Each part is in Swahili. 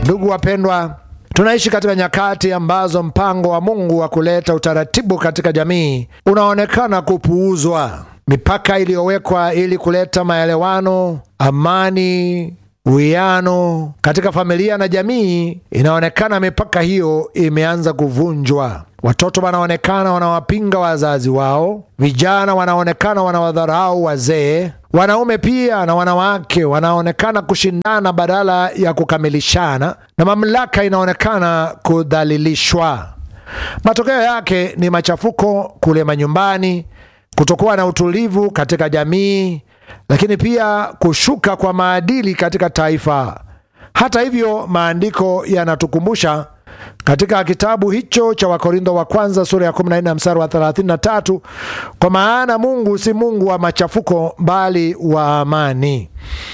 Ndugu wapendwa, tunaishi katika nyakati ambazo mpango wa Mungu wa kuleta utaratibu katika jamii unaonekana kupuuzwa. Mipaka iliyowekwa ili kuleta maelewano, amani, uwiano katika familia na jamii, inaonekana mipaka hiyo imeanza kuvunjwa. Watoto wanaonekana wanawapinga wazazi wao, vijana wanaonekana wanawadharau wazee, wanaume pia na wanawake wanaonekana kushindana badala ya kukamilishana, na mamlaka inaonekana kudhalilishwa. Matokeo yake ni machafuko kule manyumbani, kutokuwa na utulivu katika jamii, lakini pia kushuka kwa maadili katika taifa. Hata hivyo, maandiko yanatukumbusha katika kitabu hicho cha Wakorintho wa kwanza sura ya 14 mstari wa 33, kwa maana Mungu si Mungu wa machafuko bali wa amani.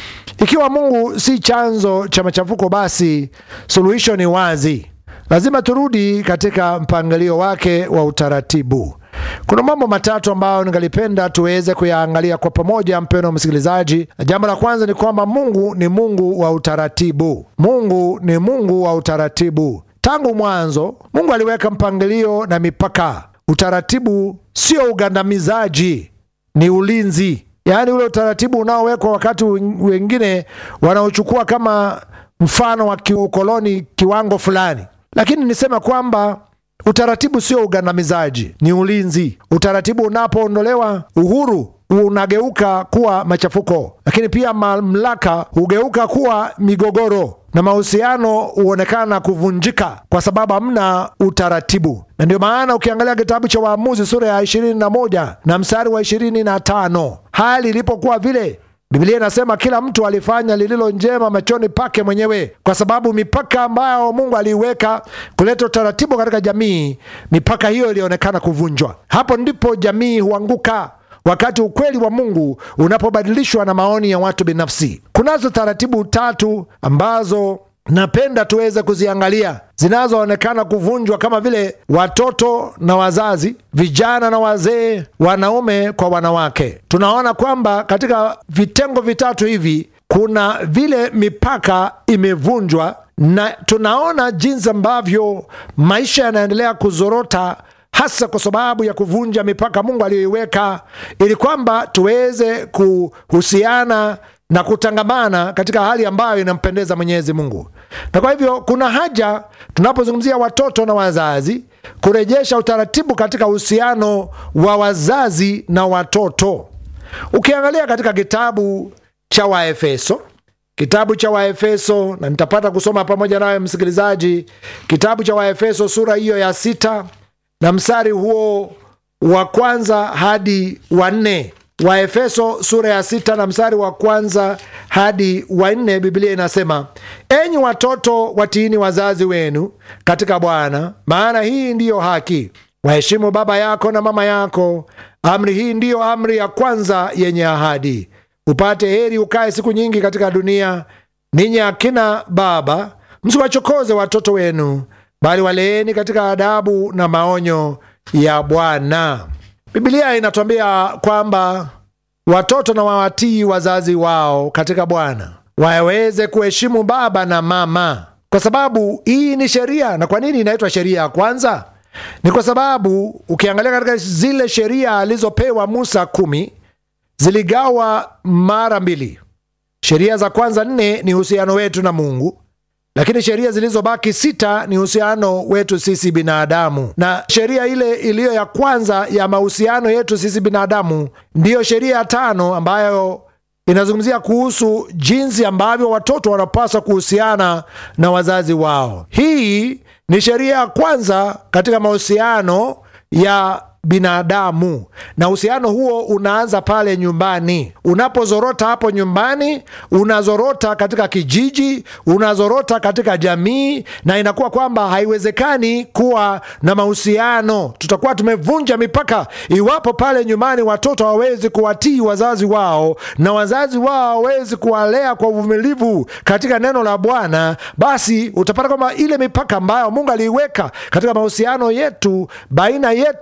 Ikiwa Mungu si chanzo cha machafuko, basi suluhisho ni wazi. Lazima turudi katika mpangilio wake wa utaratibu. Kuna mambo matatu ambayo ningalipenda tuweze kuyaangalia kwa pamoja, mpendwa msikilizaji. Na jambo la kwanza ni kwamba Mungu ni Mungu wa utaratibu. Mungu ni Mungu wa utaratibu. Tangu mwanzo Mungu aliweka mpangilio na mipaka. Utaratibu sio ugandamizaji, ni ulinzi. Yaani ule utaratibu unaowekwa wakati wengine wanaochukua kama mfano wa kiukoloni kiwango fulani, lakini nisema kwamba utaratibu sio ugandamizaji, ni ulinzi. Utaratibu unapoondolewa, uhuru unageuka kuwa machafuko, lakini pia mamlaka hugeuka kuwa migogoro na mahusiano huonekana kuvunjika kwa sababu hamna utaratibu. Na ndio maana ukiangalia kitabu cha Waamuzi sura ya 21 na mstari wa 25, hali ilipokuwa vile Biblia inasema kila mtu alifanya lililo njema machoni pake mwenyewe, kwa sababu mipaka ambayo Mungu aliiweka kuleta utaratibu katika jamii, mipaka hiyo ilionekana kuvunjwa. Hapo ndipo jamii huanguka, wakati ukweli wa Mungu unapobadilishwa na maoni ya watu binafsi. Kunazo taratibu tatu ambazo napenda tuweze kuziangalia zinazoonekana kuvunjwa kama vile watoto na wazazi, vijana na wazee, wanaume kwa wanawake. Tunaona kwamba katika vitengo vitatu hivi kuna vile mipaka imevunjwa, na tunaona jinsi ambavyo maisha yanaendelea kuzorota hasa kwa sababu ya kuvunja mipaka Mungu aliyoiweka ili kwamba tuweze kuhusiana na kutangamana katika hali ambayo inampendeza Mwenyezi Mungu. Na kwa hivyo kuna haja tunapozungumzia watoto na wazazi kurejesha utaratibu katika uhusiano wa wazazi na watoto. Ukiangalia katika kitabu cha Waefeso, kitabu cha Waefeso, na nitapata kusoma pamoja nawe msikilizaji, kitabu cha Waefeso sura hiyo ya sita na mstari huo wa kwanza hadi wa nne. Waefeso sura ya sita na mstari wa kwanza hadi wa nne, Biblia inasema enyi watoto watiini wazazi wenu katika Bwana, maana hii ndiyo haki. Waheshimu baba yako na mama yako. Amri hii ndiyo amri ya kwanza yenye ahadi, upate heri ukae siku nyingi katika dunia. Ninyi akina baba, msiwachokoze watoto wenu, bali waleeni katika adabu na maonyo ya Bwana. Biblia inatuambia kwamba watoto na wawatii wazazi wao katika Bwana, waweze kuheshimu baba na mama, kwa sababu hii ni sheria. Na kwa nini inaitwa sheria ya kwanza? Ni kwa sababu ukiangalia katika zile sheria alizopewa Musa kumi, ziligawa mara mbili. Sheria za kwanza nne ni uhusiano wetu na Mungu lakini sheria zilizobaki sita ni uhusiano wetu sisi binadamu, na sheria ile iliyo ya kwanza ya mahusiano yetu sisi binadamu ndiyo sheria ya tano ambayo inazungumzia kuhusu jinsi ambavyo watoto wanapaswa kuhusiana na wazazi wao. Hii ni sheria ya kwanza katika mahusiano ya binadamu na uhusiano huo unaanza pale nyumbani. Unapozorota hapo nyumbani, unazorota katika kijiji, unazorota katika jamii, na inakuwa kwamba haiwezekani kuwa na mahusiano. Tutakuwa tumevunja mipaka iwapo pale nyumbani watoto hawawezi kuwatii wazazi wao na wazazi wao hawawezi kuwalea kwa uvumilivu katika neno la Bwana, basi utapata kwamba ile mipaka ambayo Mungu aliiweka katika mahusiano yetu baina yetu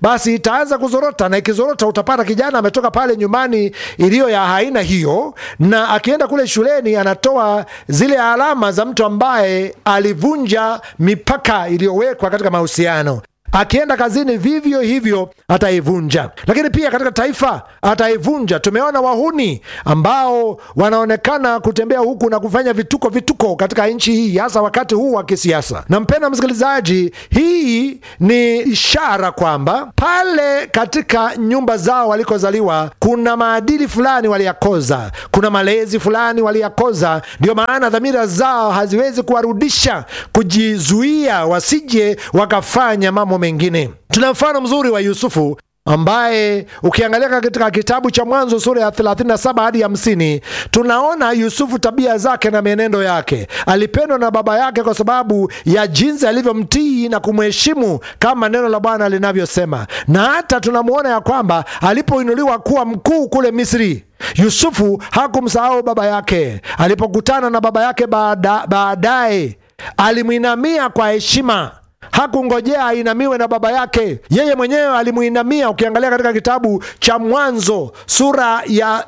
basi itaanza kuzorota, na ikizorota utapata kijana ametoka pale nyumbani iliyo ya aina hiyo, na akienda kule shuleni anatoa zile alama za mtu ambaye alivunja mipaka iliyowekwa katika mahusiano akienda kazini vivyo hivyo ataivunja, lakini pia katika taifa ataivunja. Tumeona wahuni ambao wanaonekana kutembea huku na kufanya vituko vituko katika nchi hii, hasa wakati huu wa kisiasa. Na mpenda msikilizaji, hii ni ishara kwamba pale katika nyumba zao walikozaliwa kuna maadili fulani waliyakoza, kuna malezi fulani waliyakoza. Ndio maana dhamira zao haziwezi kuwarudisha kujizuia, wasije wakafanya mambo mengine. Tuna mfano mzuri wa Yusufu ambaye ukiangalia katika kitabu cha Mwanzo sura ya 37 hadi 50, tunaona Yusufu tabia zake na mienendo yake. Alipendwa na baba yake kwa sababu ya jinsi alivyomtii na kumheshimu kama neno la Bwana linavyosema, na hata tunamwona ya kwamba alipoinuliwa kuwa mkuu kule Misri Yusufu hakumsahau baba yake. Alipokutana na baba yake baadaye, alimwinamia kwa heshima hakungojea ainamiwe na baba yake, yeye mwenyewe alimuinamia. Ukiangalia katika kitabu cha Mwanzo sura ya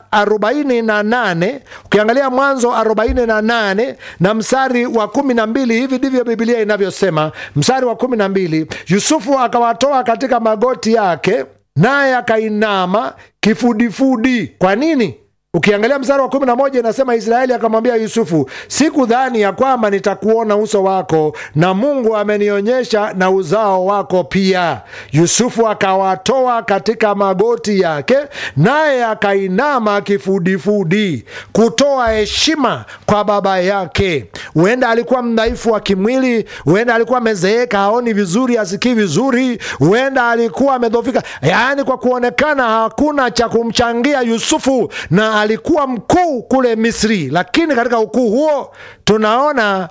48, ukiangalia Mwanzo 48 na mstari wa 12, hivi ndivyo Biblia inavyosema. Mstari wa 12, Yusufu akawatoa katika magoti yake, naye akainama kifudifudi. Kwa nini? Ukiangalia mstari wa kumi na moja inasema Israeli akamwambia Yusufu, sikudhani ya kwamba nitakuona uso wako, na Mungu amenionyesha na uzao wako pia. Yusufu akawatoa katika magoti yake, naye akainama kifudifudi, kutoa heshima kwa baba yake. Huenda alikuwa mdhaifu wa kimwili, huenda alikuwa amezeeka, haoni vizuri, asikii vizuri, huenda alikuwa amedhofika, yaani kwa kuonekana hakuna cha kumchangia Yusufu na alikuwa mkuu kule Misri, lakini katika ukuu huo tunaona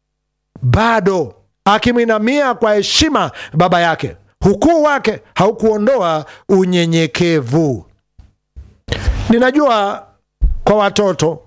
bado akimwinamia kwa heshima baba yake. Ukuu wake haukuondoa unyenyekevu. Ninajua kwa watoto,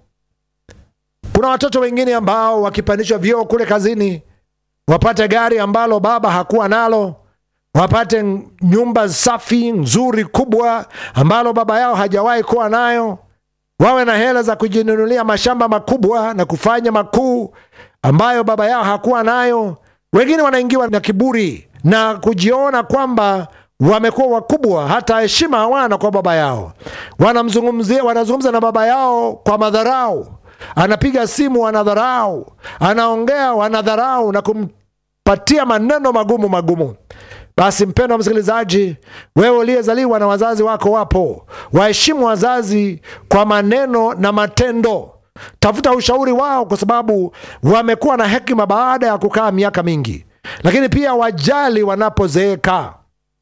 kuna watoto wengine ambao wakipandishwa vyeo kule kazini, wapate gari ambalo baba hakuwa nalo wapate nyumba safi nzuri kubwa ambalo baba yao hajawahi kuwa nayo wawe na hela za kujinunulia mashamba makubwa na kufanya makuu ambayo baba yao hakuwa nayo. Wengine wanaingiwa na kiburi na kujiona kwamba wamekuwa wakubwa, hata heshima hawana kwa baba yao. Wanamzungumzia, wanazungumza na baba yao kwa madharau, anapiga simu wanadharau, anaongea wanadharau na kumpatia maneno magumu magumu. Basi mpendwa msikilizaji, wewe uliyezaliwa na wazazi wako wapo, waheshimu wazazi kwa maneno na matendo. Tafuta ushauri wao, kwa sababu wamekuwa na hekima baada ya kukaa miaka mingi. Lakini pia wajali wanapozeeka,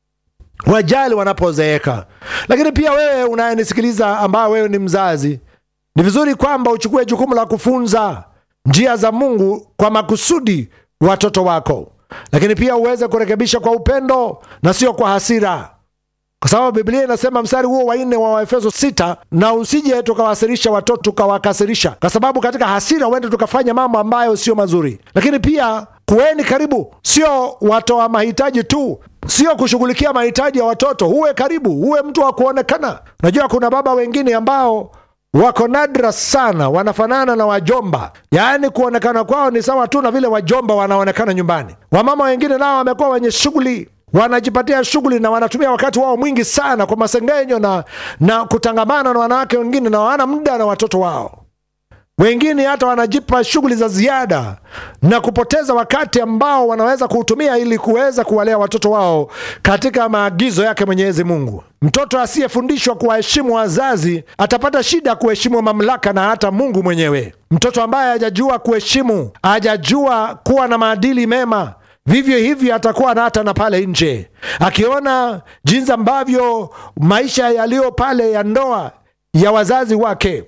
wajali wanapozeeka. Lakini pia wewe unayenisikiliza, ambayo wewe ni mzazi, ni vizuri kwamba uchukue jukumu la kufunza njia za Mungu kwa makusudi watoto wako lakini pia uweze kurekebisha kwa upendo na sio kwa hasira, kwa sababu Biblia inasema mstari huo wa nne wa Waefeso sita, na usije tukawasirisha watoto tukawakasirisha, kwa sababu katika hasira huende tukafanya mambo ambayo sio mazuri. Lakini pia kuweni karibu, sio watoa mahitaji tu, sio kushughulikia mahitaji ya watoto. Uwe karibu, uwe mtu wa kuonekana. Unajua kuna baba wengine ambao wako nadra sana, wanafanana na wajomba, yaani kuonekana kwao ni sawa tu na vile wajomba wanaonekana nyumbani. Wamama wengine nao wamekuwa wenye shughuli, wanajipatia shughuli na wanatumia wakati wao mwingi sana kwa masengenyo na, na kutangamana na wanawake wengine, na hawana muda na watoto wao. Wengine hata wanajipa shughuli za ziada na kupoteza wakati ambao wanaweza kuutumia ili kuweza kuwalea watoto wao katika maagizo yake Mwenyezi Mungu. Mtoto asiyefundishwa kuwaheshimu wazazi atapata shida kuheshimu mamlaka na hata Mungu mwenyewe. Mtoto ambaye hajajua kuheshimu, hajajua kuwa na maadili mema vivyo hivyo atakuwa na hata na pale nje, akiona jinsi ambavyo maisha yaliyo pale ya ndoa ya wazazi wake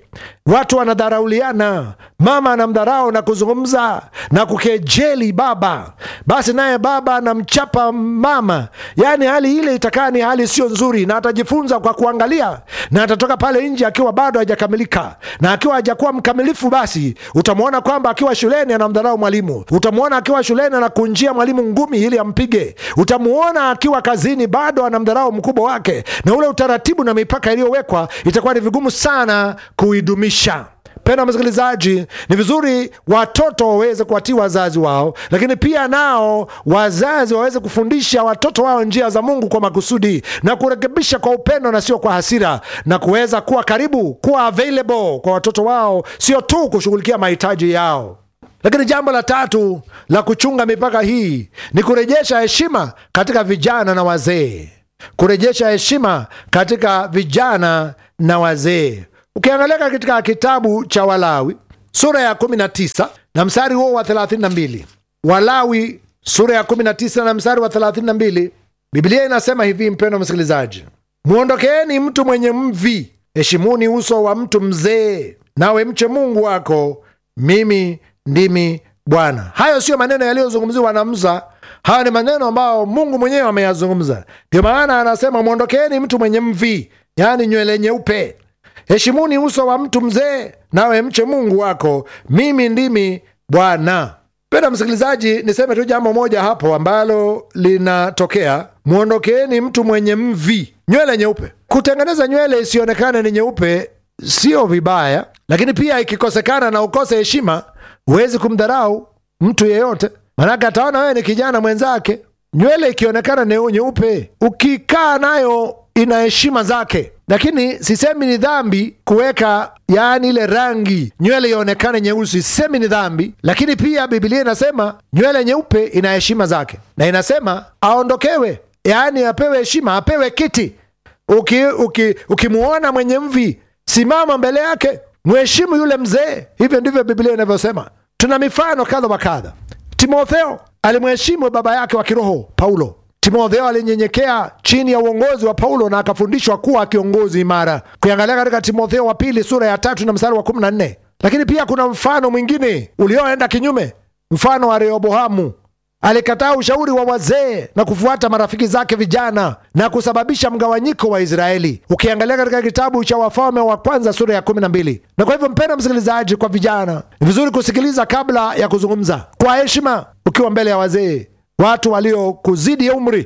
watu wanadharauliana, mama anamdharau na kuzungumza na kukejeli baba, basi naye baba anamchapa mama. Yaani hali ile itakaa ni hali sio nzuri, na atajifunza kwa kuangalia, na atatoka pale nje akiwa bado hajakamilika, na akiwa hajakuwa mkamilifu, basi utamwona kwamba akiwa shuleni anamdharau mwalimu, utamwona akiwa shuleni anakunjia mwalimu ngumi ili ampige, utamwona akiwa kazini bado anamdharau mkubwa wake, na ule utaratibu na mipaka iliyowekwa itakuwa ni vigumu sana kuidumisha. Penda msikilizaji, ni vizuri watoto waweze kuwatii wazazi wao, lakini pia nao wazazi waweze kufundisha watoto wao njia za Mungu kwa makusudi na kurekebisha kwa upendo na sio kwa hasira, na kuweza kuwa karibu, kuwa available kwa watoto wao, sio tu kushughulikia mahitaji yao. Lakini jambo la tatu la kuchunga mipaka hii ni kurejesha heshima katika vijana na wazee, kurejesha heshima katika vijana na wazee. Ukiangalia katika kitabu cha Walawi sura ya 19 na mstari huo wa 32, Walawi sura ya 19 na mstari wa 32, Biblia inasema hivi, mpendo msikilizaji, mwondokeeni mtu mwenye mvi, heshimuni uso wa mtu mzee, nawe mche Mungu wako, mimi ndimi Bwana. Hayo siyo maneno yaliyozungumziwa na Musa. Haya ni maneno ambayo Mungu mwenyewe ameyazungumza. Ndio maana anasema mwondokeeni mtu mwenye mvi, yaani nywele nyeupe heshimuni uso wa mtu mzee, nawe mche Mungu wako, mimi ndimi Bwana. Penda msikilizaji, niseme tu jambo moja hapo ambalo linatokea. Mwondokeeni mtu mwenye mvi, nywele nyeupe. Kutengeneza nywele isionekane ni nyeupe sio vibaya, lakini pia ikikosekana na ukose heshima, huwezi kumdharau mtu yeyote, manake ataona wewe ni kijana mwenzake. Nywele ikionekana ni nyeupe, ukikaa nayo ina heshima zake lakini sisemi ni dhambi kuweka yaani ile rangi nywele ionekane nyeusi, sisemi ni dhambi, lakini pia Biblia inasema nywele nyeupe ina heshima zake, na inasema aondokewe, yaani apewe heshima, apewe kiti. Ukimuona uki, uki mwenye mvi, simama mbele yake, mheshimu yule mzee. Hivyo ndivyo Biblia inavyosema. Tuna mifano kadha wa kadha. Timotheo alimheshimu baba yake wa kiroho Paulo. Timotheo alinyenyekea chini ya uongozi wa Paulo na akafundishwa kuwa kiongozi imara. Kuiangalia katika Timotheo wa pili sura ya tatu na mstari wa kumi na nne. Lakini pia kuna mfano mwingine ulioenda kinyume, mfano wa Rehoboamu. Alikataa ushauri wa wazee na kufuata marafiki zake vijana na kusababisha mgawanyiko wa Israeli. Ukiangalia katika kitabu cha Wafalme wa kwanza sura ya kumi na mbili. Na kwa hivyo, mpenda msikilizaji, kwa vijana ni vizuri kusikiliza kabla ya kuzungumza kwa heshima, ukiwa mbele ya wazee watu waliokuzidi umri.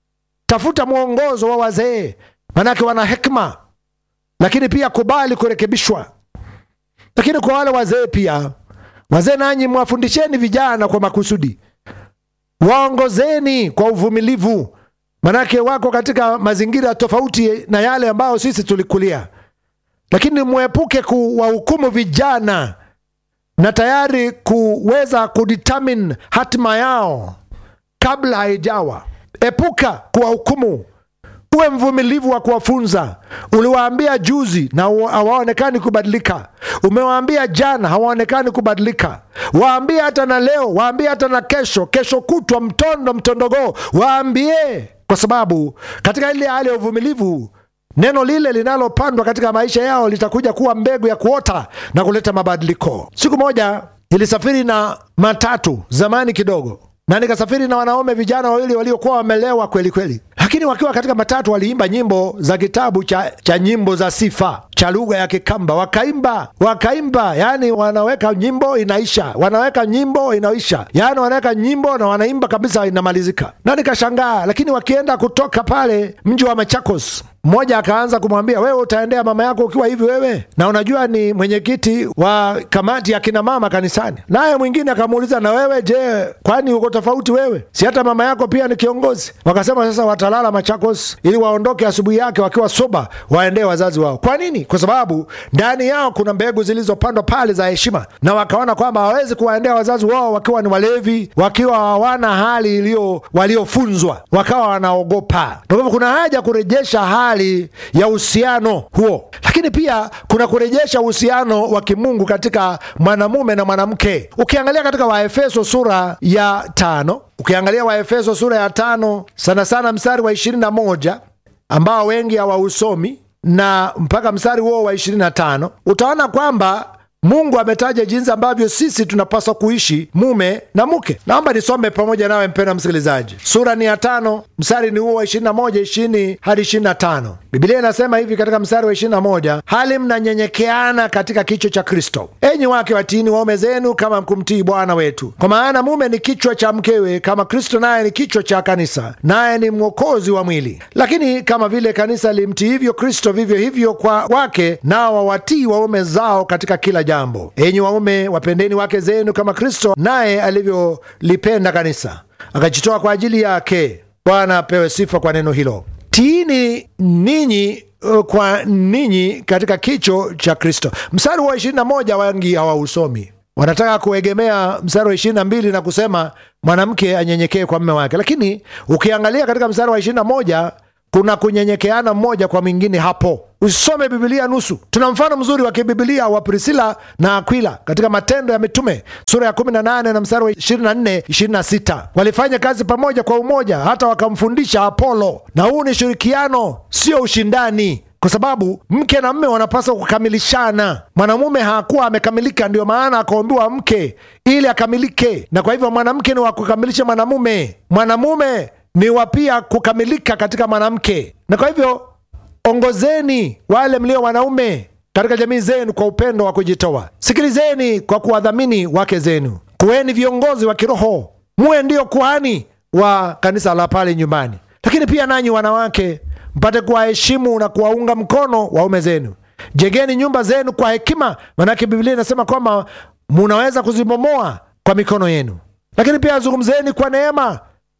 Tafuta mwongozo wa wazee, manake wana hekima, lakini pia kubali kurekebishwa. Lakini kwa wale wazee pia, wazee nanyi mwafundisheni vijana kwa makusudi, waongozeni kwa uvumilivu, manake wako katika mazingira tofauti na yale ambayo sisi tulikulia. Lakini mwepuke kuwahukumu vijana na tayari kuweza kudetermine hatima yao kabla haijawa. Epuka kuwahukumu, uwe mvumilivu wa kuwafunza. Uliwaambia juzi na hawaonekani kubadilika, umewaambia jana hawaonekani kubadilika. Waambie hata na leo, waambie hata na kesho, kesho kutwa, mtondo mtondogoo, waambie, kwa sababu katika ile hali ya uvumilivu neno lile linalopandwa katika maisha yao litakuja kuwa mbegu ya kuota na kuleta mabadiliko. Siku moja nilisafiri na matatu zamani kidogo na nikasafiri na wanaume vijana wawili waliokuwa wamelewa kweli kweli, lakini wakiwa katika matatu waliimba nyimbo za kitabu cha, cha nyimbo za sifa cha lugha ya Kikamba. Wakaimba wakaimba, yani wanaweka nyimbo inaisha, wanaweka nyimbo inaisha, yani wanaweka nyimbo na wanaimba kabisa, inamalizika. Na nikashangaa, lakini wakienda kutoka pale mji wa Machakos mmoja akaanza kumwambia wewe utaendea mama yako ukiwa hivi wewe, na unajua ni mwenyekiti wa kamati ya kina mama kanisani. Naye mwingine akamuuliza na wewe je, kwani uko tofauti wewe? Si hata mama yako pia ni kiongozi? Wakasema sasa watalala Machakos ili waondoke asubuhi yake wakiwa soba, waendee wazazi wao. Kwa nini? Kwa sababu ndani yao kuna mbegu zilizopandwa pale za heshima, na wakaona kwamba hawawezi kuwaendea wazazi wao wakiwa ni walevi, wakiwa hawana hali iliyo waliofunzwa, wakawa wanaogopa. Na kwa hivyo kuna haja kurejesha hali ya uhusiano huo, lakini pia kuna kurejesha uhusiano wa kimungu katika mwanamume na mwanamke. Ukiangalia katika Waefeso sura ya tano, ukiangalia Waefeso sura ya tano sana sana mstari wa ishirini na moja ambao wengi hawausomi na mpaka mstari huo wa 25 utaona kwamba Mungu ametaja jinsi ambavyo sisi tunapaswa kuishi mume na mke. Naomba nisome pamoja nawe mpendwa msikilizaji, sura ni ya tano mstari ni huo wa 21 20 hadi 25. Biblia inasema hivi katika mstari wa 21, hali mnanyenyekeana katika kichwa cha Kristo. Enyi wake watiini waume zenu kama kumtii Bwana wetu, kwa maana mume ni kichwa cha mkewe, kama Kristo naye ni kichwa cha kanisa, naye ni mwokozi wa mwili. Lakini kama vile kanisa limtiivyo Kristo, vivyo hivyo kwa wake nao wawatii waume zao katika kila jambo. Enyi waume, wapendeni wake zenu kama Kristo naye alivyolipenda kanisa, akajitoa kwa ajili yake. Bwana apewe sifa kwa neno hilo. Tiini ninyi uh, kwa ninyi katika kicho cha Kristo. Mstari wa 21 wengi hawausomi, wanataka kuegemea mstari wa 22 na kusema mwanamke anyenyekee kwa mme wake, lakini ukiangalia katika mstari wa 21 kuna kunyenyekeana mmoja kwa mwingine hapo. Usisome Bibilia nusu. Tuna mfano mzuri wa kibibilia wa Prisila na Akwila katika Matendo ya Mitume sura ya 18 na mstari wa 24 26. Walifanya kazi pamoja kwa umoja, hata wakamfundisha Apolo. Na huu ni shirikiano, sio ushindani kwa sababu mke na mme wanapaswa kukamilishana. Mwanamume hakuwa amekamilika, ndio maana akaombiwa mke ili akamilike, na kwa hivyo mwanamke ni wa kukamilisha mwanamume, mwanamume ni wa pia kukamilika katika mwanamke. Na kwa hivyo ongozeni wale mlio wanaume katika jamii zenu kwa upendo wa kujitoa. Sikilizeni kwa kuwadhamini wake zenu, kuweni viongozi wa kiroho, muwe ndio kuhani wa kanisa la pale nyumbani. Lakini pia nanyi wanawake mpate kuwaheshimu na kuwaunga mkono waume zenu. Jengeni nyumba zenu kwa hekima, manake Biblia inasema kwamba munaweza kuzibomoa kwa mikono yenu. Lakini pia zungumzeni kwa neema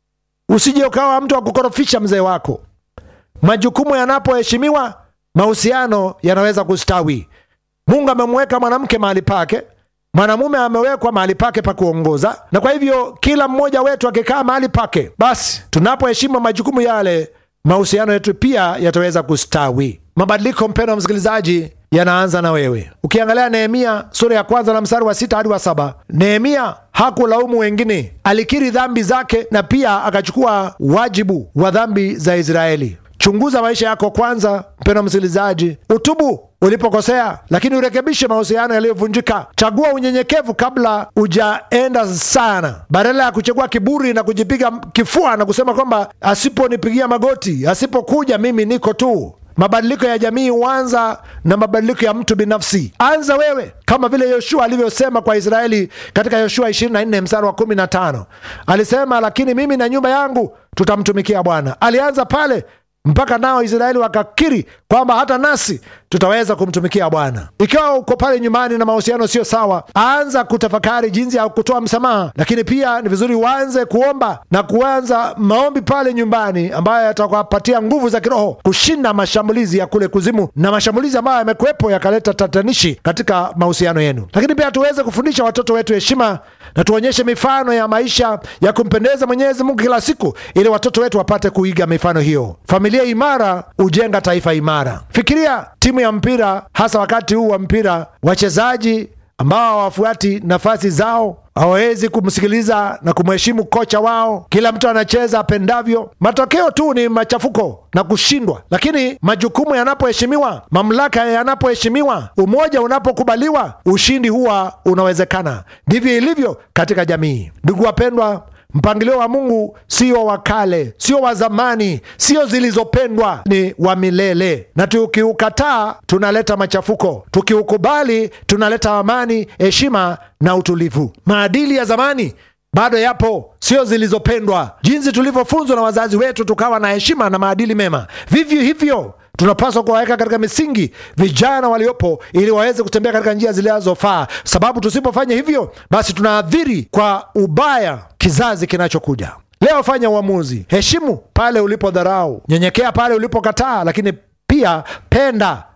Usije ukawa mtu wa kukorofisha mzee wako. Majukumu yanapoheshimiwa, mahusiano yanaweza kustawi. Mungu amemweka mwanamke mahali pake, mwanamume amewekwa mahali pake pa kuongoza, na kwa hivyo kila mmoja wetu akikaa mahali pake, basi tunapoheshimu majukumu yale, mahusiano yetu pia yataweza kustawi. Mabadiliko, mpendwa msikilizaji, yanaanza na wewe. Ukiangalia Nehemia sura ya kwanza na mstari wa sita hadi wa saba Nehemia hakulaumu wengine, alikiri dhambi zake na pia akachukua wajibu wa dhambi za Israeli. Chunguza maisha yako kwanza, mpendwa msikilizaji, utubu ulipokosea, lakini urekebishe mahusiano yaliyovunjika. Chagua unyenyekevu kabla ujaenda sana, badala ya kuchagua kiburi na kujipiga kifua na kusema kwamba asiponipigia magoti, asipokuja mimi niko tu. Mabadiliko ya jamii huanza na mabadiliko ya mtu binafsi. Anza wewe, kama vile Yoshua alivyosema kwa Israeli katika Yoshua 24 mstari wa 15, alisema lakini mimi na nyumba yangu tutamtumikia Bwana. Alianza pale mpaka nao Israeli wakakiri kwamba hata nasi tutaweza kumtumikia Bwana. Ikiwa uko pale nyumbani na mahusiano sio sawa, anza kutafakari jinsi ya kutoa msamaha, lakini pia ni vizuri uanze kuomba na kuanza maombi pale nyumbani ambayo yatakupatia nguvu za kiroho kushinda mashambulizi ya kule kuzimu na mashambulizi ambayo yamekuwepo yakaleta tatanishi katika mahusiano yenu. Lakini pia tuweze kufundisha watoto wetu heshima na tuonyeshe mifano ya maisha ya kumpendeza Mwenyezi Mungu kila siku, ili watoto wetu wapate kuiga mifano hiyo. Familia imara hujenga taifa imara. Fikiria timu ya mpira, hasa wakati huu wa mpira, wachezaji ambao hawafuati nafasi zao, hawawezi kumsikiliza na kumheshimu kocha wao, kila mtu anacheza apendavyo. Matokeo tu ni machafuko na kushindwa. Lakini majukumu yanapoheshimiwa, mamlaka yanapoheshimiwa, umoja unapokubaliwa, ushindi huwa unawezekana. Ndivyo ilivyo katika jamii. Ndugu wapendwa, Mpangilio wa Mungu sio wa kale, sio wa zamani, sio zilizopendwa, ni wa milele. Na tukiukataa tunaleta machafuko, tukiukubali tunaleta amani, heshima na utulivu. Maadili ya zamani bado yapo, sio zilizopendwa. Jinsi tulivyofunzwa na wazazi wetu tukawa na heshima na maadili mema, vivyo hivyo tunapaswa kuwaweka katika misingi vijana waliopo ili waweze kutembea katika njia zinazofaa, sababu tusipofanya hivyo, basi tunaathiri kwa ubaya kizazi kinachokuja. Leo fanya uamuzi, heshimu pale ulipodharau, nyenyekea pale ulipokataa, lakini pia penda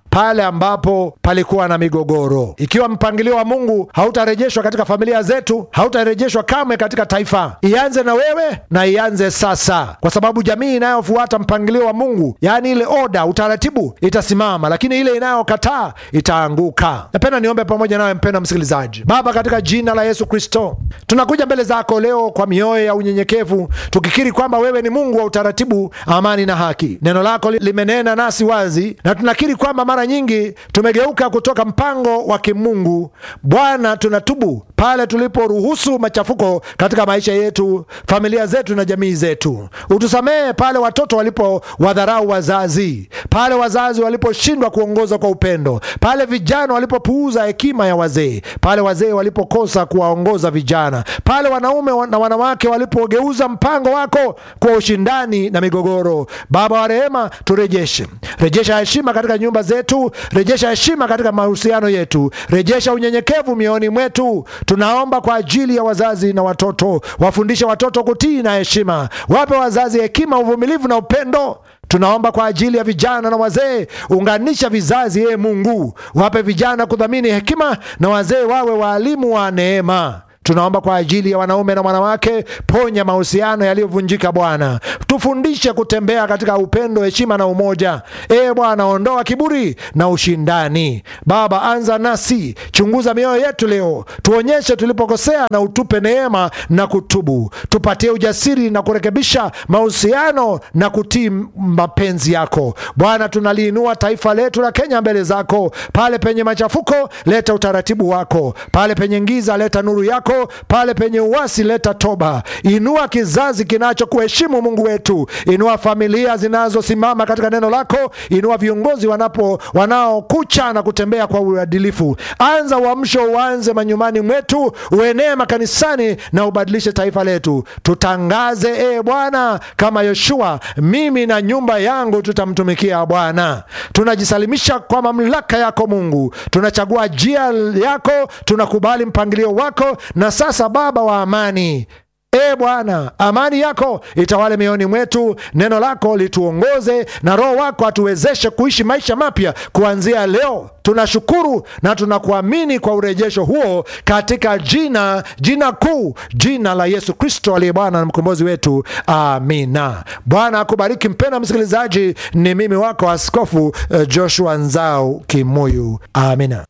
pale ambapo palikuwa na migogoro. Ikiwa mpangilio wa Mungu hautarejeshwa katika familia zetu, hautarejeshwa kamwe katika taifa. Ianze na wewe na ianze sasa, kwa sababu jamii inayofuata mpangilio wa Mungu, yaani ile oda, utaratibu, itasimama, lakini ile inayokataa itaanguka. Napenda niombe pamoja nawe mpendwa msikilizaji. Baba, katika jina la Yesu Kristo, tunakuja mbele zako leo kwa mioyo ya unyenyekevu, tukikiri kwamba wewe ni Mungu wa utaratibu, amani na haki. Neno lako limenena nasi wazi, na tunakiri kwamba mara nyingi tumegeuka kutoka mpango wa kimungu. Bwana, tunatubu pale tuliporuhusu machafuko katika maisha yetu, familia zetu na jamii zetu. Utusamehe pale watoto walipowadharau wazazi, pale wazazi waliposhindwa kuongoza kwa upendo, pale vijana walipopuuza hekima ya wazee, pale wazee walipokosa kuwaongoza vijana, pale wanaume na wanawake walipogeuza mpango wako kwa ushindani na migogoro. Baba wa rehema, turejeshe, rejesha heshima katika nyumba zetu, rejesha heshima katika mahusiano yetu, rejesha unyenyekevu mioyoni mwetu. Tunaomba kwa ajili ya wazazi na watoto, wafundishe watoto kutii na heshima, wape wazazi hekima, uvumilivu na upendo. Tunaomba kwa ajili ya vijana na wazee, unganisha vizazi. Ye Mungu, wape vijana kudhamini hekima na wazee wawe waalimu wa neema. Tunaomba kwa ajili ya wanaume na wanawake, ponya mahusiano yaliyovunjika Bwana, tufundishe kutembea katika upendo, heshima na umoja. E Bwana, ondoa kiburi na ushindani. Baba, anza nasi, chunguza mioyo yetu leo, tuonyeshe tulipokosea na utupe neema na kutubu. Tupatie ujasiri na kurekebisha mahusiano na kutii mapenzi yako Bwana. Tunaliinua taifa letu la Kenya mbele zako. Pale penye machafuko, leta utaratibu wako. Pale penye giza, leta nuru yako pale penye uasi leta toba. Inua kizazi kinachokuheshimu Mungu wetu, inua familia zinazosimama katika neno lako, inua viongozi wanapo wanaokucha na kutembea kwa uadilifu. Anza uamsho, uanze manyumbani mwetu, uenee makanisani na ubadilishe taifa letu. Tutangaze e Bwana kama Yoshua, mimi na nyumba yangu tutamtumikia Bwana. Tunajisalimisha kwa mamlaka yako Mungu, tunachagua njia yako, tunakubali mpangilio wako na sasa Baba wa amani, e Bwana, amani yako itawale mioyoni mwetu, neno lako lituongoze na Roho wako atuwezeshe kuishi maisha mapya kuanzia leo. Tunashukuru na tunakuamini kwa urejesho huo katika jina jina kuu, jina la Yesu Kristo aliye Bwana na mkombozi wetu, amina. Bwana akubariki mpendwa msikilizaji. Ni mimi wako Askofu Joshua Nzau Kimuyu, amina.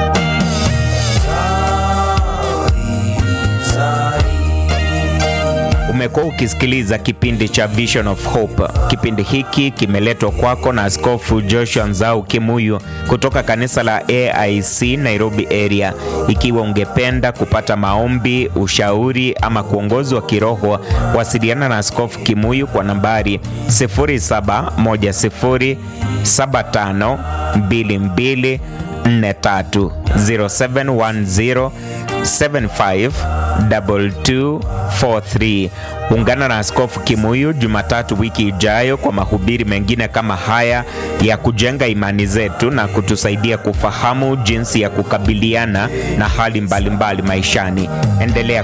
Umekuwa ukisikiliza kipindi cha Vision of Hope. Kipindi hiki kimeletwa kwako na Askofu Joshua Nzau Kimuyu kutoka kanisa la AIC Nairobi area. Ikiwa ungependa kupata maombi, ushauri ama kuongozwa kiroho, wasiliana na Askofu Kimuyu kwa nambari 0710752243 0710 752243. Ungana na Askofu Kimuyu Jumatatu wiki ijayo kwa mahubiri mengine kama haya ya kujenga imani zetu na kutusaidia kufahamu jinsi ya kukabiliana na hali mbalimbali mbali maishani. Endelea